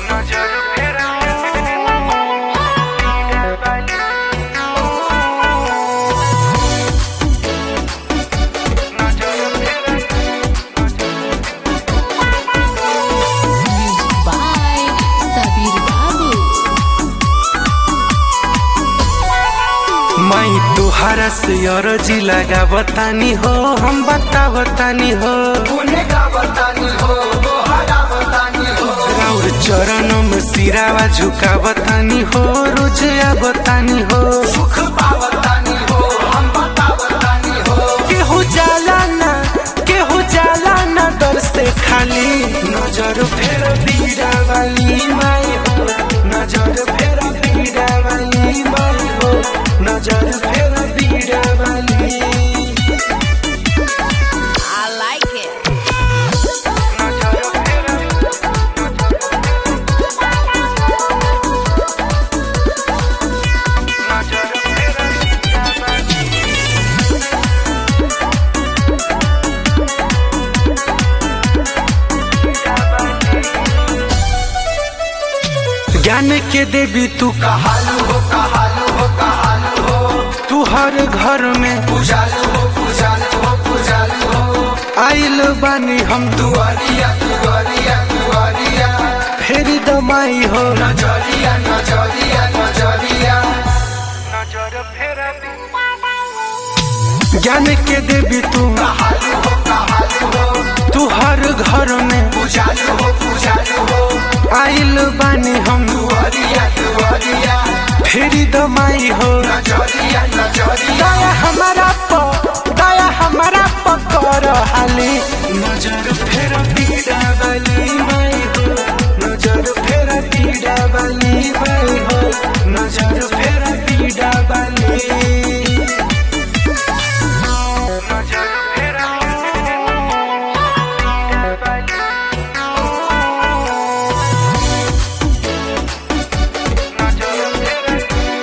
नजर फेरा नजर फेरा Music by Sabir Babu. मैं तुहरा से अरजी लगा बतानी हो हम बता बतानी हो राउर चरणों में सिरावा झुका बतानी हो रुजया बतानी हो केहू जाला ना केहू जाला ना दर से खाली नजर फेर बीड़ा वाली माई हो नजर फेर बीड़ा वाली माई हो नजर फेर बीड़ा वाली I like it. नजर फेरा नजर फेरा ज्ञान के देवी तू कहालू हो कहालू हो कहालू हो तू हर घर में पूजालू हो पूजालू हो पूजालू हो आइल बानी हम दुआरिया दुआरिया दुआरिया फेरी दमाई हो नजरिया नजरिया नजरिया नजर फेरा ज्ञान के देवी तू कहालू हो कहालू हो तू हर घर में पूजालू हो पूजालू हो आइल बानी हम दुआरिया दुआरिया फेरी दमाई हो नजरिया नजरिया दया हमारा प दया हमारा प कर हाली नजर फेर पीड़ा वाली माई हो नजर फेर पीड़ा वाली माई हो नजर फेर पीड़ा वाली नजर फेरा नजर फेरा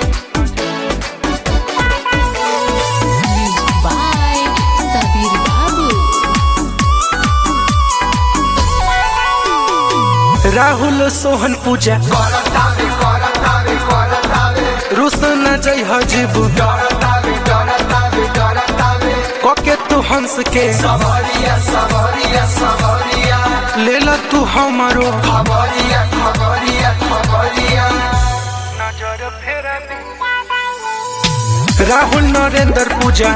Music by Sabir Babu. Rahul Sohan पूजा रुसन जय हजीबू कके तू हंस के ले ला तू हमारो नजर फेरा राहुल नरेंद्र पूजा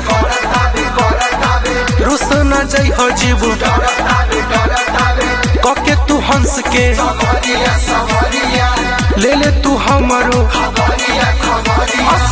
रुसन जय हजीबू कके तू हंस के ले ले तू हमारो